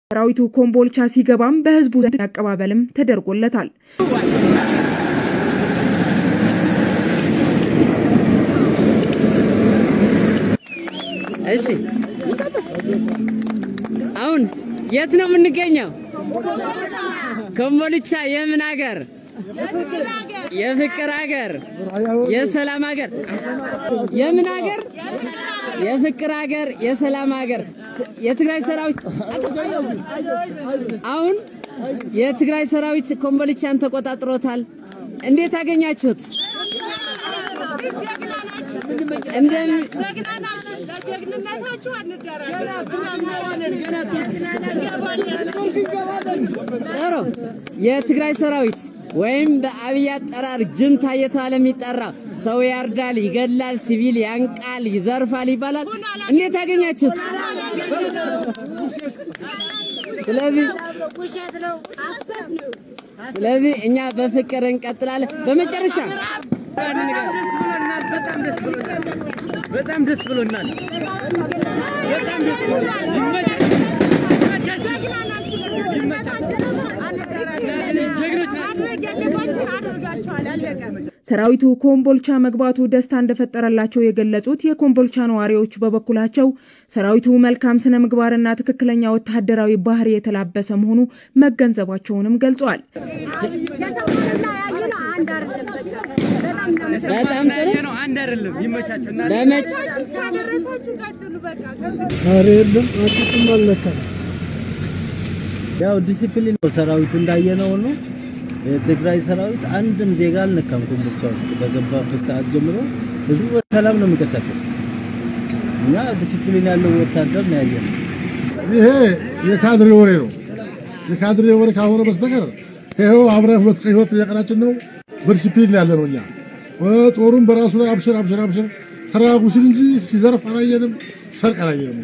ሰራዊቱ ኮምቦልቻ ሲገባም በህዝቡ ዘንድ አቀባበልም ተደርጎለታል። እሺ አሁን የት ነው የምንገኘው? ኮምቦልቻ የምን ሀገር? የፍቅር ሀገር፣ የሰላም ሀገር። የምን ሀገር? የፍቅር ሀገር፣ የሰላም ሀገር። የትግራይ ሰራዊት አሁን የትግራይ ሰራዊት ኮምቦልቻን ተቆጣጥሮታል። እንዴት አገኛችሁት? እንደምን ጥሩ የትግራይ ሰራዊት ወይም በአብይ አጠራር ጅንታ እየተባለ የሚጠራ ሰው ያርዳል፣ ይገላል፣ ሲቪል ያንቃል፣ ይዘርፋል ይባላል። እንዴት አገኛችሁት? ስለዚህ ስለዚህ እኛ በፍቅር እንቀጥላለን። በመጨረሻ በጣም ደስ ብሎናል። በጣም ደስ ብሎናል። ሰራዊቱ ኮምቦልቻ መግባቱ ደስታ እንደፈጠረላቸው የገለጹት የኮምቦልቻ ነዋሪዎች በበኩላቸው ሰራዊቱ መልካም ስነ ምግባርና ትክክለኛ ወታደራዊ ባህሪ የተላበሰ መሆኑ መገንዘባቸውንም ገልጸዋል። በጣም ጥሩ ነው። አንድ አይደለም። ይመቻችሁ እና በመጭ ኧረ የለም አጥቅም አልነካም። ያው ዲሲፕሊን ነው ሰራዊቱ እንዳየነው ነው። የትግራይ ሰራዊት አንድም ዜጋ አልነካም። ኮምቦልቻ ውስጥ በገባበት ሰዓት ጀምሮ ህዝቡ በሰላም ነው የሚንቀሳቀስ። እኛ ዲሲፕሊን ያለው ወታደር ነው ያየነው። ይሄ የካድሬ ወሬ ነው። የካድሬ ወሬ ካልሆነ በስተቀር ይኸው አብረን ሁለት ህይወት የቀናችን ነው። በዲሲፕሊን ያለ ነው። እኛ ጦሩም በራሱ ላይ አብሽር አብሽር አብሽር ተረጋጉ ሲል እንጂ ሲዘርፍ አላየንም፣ ሲሰርቅ አላየንም።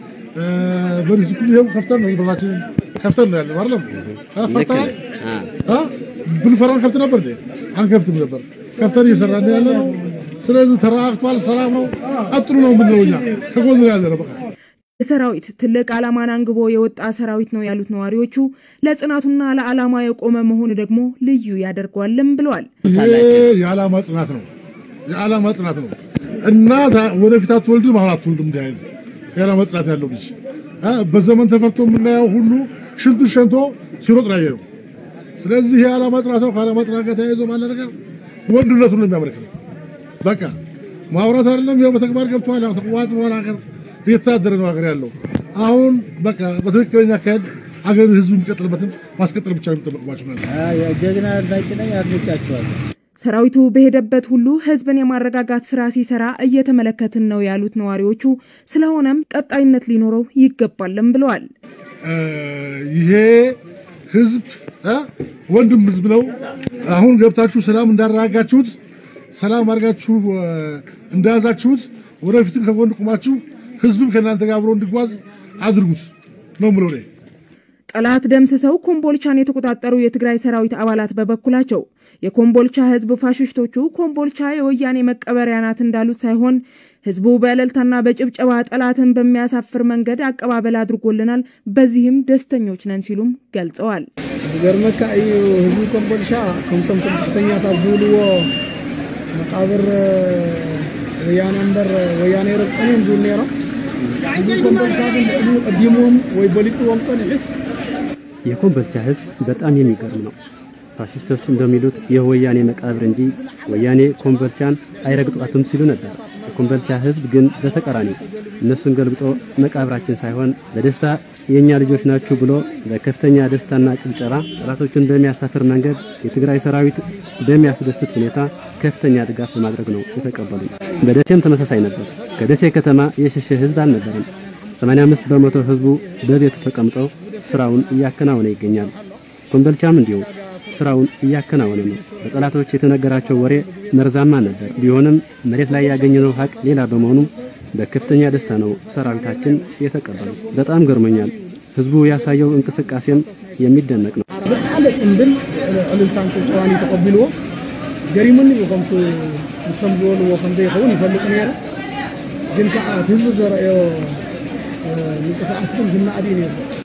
በዲሲፕሊን ይኸው ከፍተን ነው በታችንን ከፍተን ነው ያለ አይደለም። ፈርተናል አ ብንፈራን ከፍት ነበር እንዴ? አንከፍትም ነበር። ከፍተን እየሰራን ያለ ነው። ስለዚህ ተረጋግቷል፣ ሰላም ነው። ቀጥሉ ነው የምንለው እኛ ከጎን ነው ያለ ነው በቃ ሰራዊት ትልቅ ዓላማን አንግቦ የወጣ ሰራዊት ነው ያሉት ነዋሪዎቹ ለጽናቱና ለዓላማ የቆመ መሆኑ ደግሞ ልዩ ያደርገዋልም ብለዋል። ይሄ የዓላማ ጽናት ነው። የዓላማ ጽናት ነው። እናት ወደፊት አትወልድም፣ አሁን አትወልድም። እንዲህ አይነት የዓላማ ጽናት ያለው ልጅ አ በዘመን ተፈርቶ የምናየው ሁሉ ሽንቱ ሸንቶ ሲሮጥ ነው ያየነው። ስለዚህ ይሄ የዓላማ ጽናት ነው። ከዓላማ ጽናት ጋር ተያይዞ ባለ ነገር ወንድነቱን ነው የሚያመለክተው። በቃ ማውራት አይደለም፣ ያው በተግባር ገብቷል። ያው ተቋዋጥ በኋላ ሀገር እየተዳደረ ነው ሀገር ያለው። አሁን በቃ በትክክለኛ አካሄድ ሀገር ህዝብ የሚቀጥልበትን ማስቀጠል ብቻ ነው የሚጠበቅባቸው ማለት ነው። አ የጀግና አድናቂ ነኝ፣ አድንቃቸዋለሁ። ሰራዊቱ በሄደበት ሁሉ ህዝብን የማረጋጋት ስራ ሲሰራ እየተመለከትን ነው ያሉት ነዋሪዎቹ፣ ስለሆነም ቀጣይነት ሊኖረው ይገባልም ብለዋል። ይሄ ህዝብ እ ወንድም ህዝብ ነው። አሁን ገብታችሁ ሰላም እንዳረጋጋችሁት ሰላም አድርጋችሁ እንደያዛችሁት ወደፊትም ከጎን ቁማችሁ ህዝብም ከእናንተ ጋር አብሮ እንዲጓዝ አድርጉት ነው የምለው እኔ። ጠላት ደምስሰው ኮምቦልቻን የተቆጣጠሩ የትግራይ ሰራዊት አባላት በበኩላቸው የኮምቦልቻ ህዝብ ፋሽስቶቹ ኮምቦልቻ የወያኔ መቀበሪያ ናት እንዳሉት ሳይሆን ህዝቡ በእልልታና በጭብጨባ ጠላትን በሚያሳፍር መንገድ አቀባበል አድርጎልናል፣ በዚህም ደስተኞች ነን ሲሉም ገልጸዋል። ዝገርመካ እዩ ህዝቢ ኮምቦልቻ ከምቶም ከፍተኛታት ዝብልዎ መቃብር ወያነ እምበር ወያነ ይረግጠን እዮም ዝብል ነይሮም ህዝቢ ኮምቦልቻ ግን ንዕድሚ ቀዲሞም ወይ በሊፅዎም ፀኒዕስ የኮምቦልቻ ህዝብ በጣም የሚገርም ነው። ፋሽስቶች እንደሚሉት ይህ ወያኔ መቃብር እንጂ ወያኔ ኮምቦልቻን አይረግጧትም ሲሉ ነበር። የኮምቦልቻ ህዝብ ግን በተቃራኒው እነሱን ገልብጦ መቃብራችን ሳይሆን በደስታ የእኛ ልጆች ናችሁ ብሎ በከፍተኛ ደስታና ጭብጨባ ጠላቶችን በሚያሳፍር መንገድ የትግራይ ሰራዊት በሚያስደስት ሁኔታ ከፍተኛ ድጋፍ በማድረግ ነው የተቀበሉ። በደሴም ተመሳሳይ ነበር። ከደሴ ከተማ የሸሸ ህዝብ አልነበረም። 85 በመቶ ህዝቡ በቤቱ ተቀምጦ ስራውን እያከናወነ ይገኛል። ኮምቦልቻም እንዲሁ ስራውን እያከናወነ ነው። በጠላቶች የተነገራቸው ወሬ መርዛማ ነበር። ቢሆንም መሬት ላይ ያገኘነው ሀቅ ሌላ በመሆኑ በከፍተኛ ደስታ ነው ሰራዊታችን የተቀበሉ። በጣም ገርሞኛል። ህዝቡ ያሳየው እንቅስቃሴም የሚደነቅ ነው። ብጣዕሚ ፅምብል ዕልልታን ጭብጨባን ተቀቢልዎ ገሪሙኒ እዩ ከምቲ ንሶም ዝበልዎ ከምዘይኸውን ይፈልጥ ነይረ ግን ከዓ እቲ ህዝቢ ዘርአዮ ምንቅስቃስ ግን ዝናእዲ ነይሩ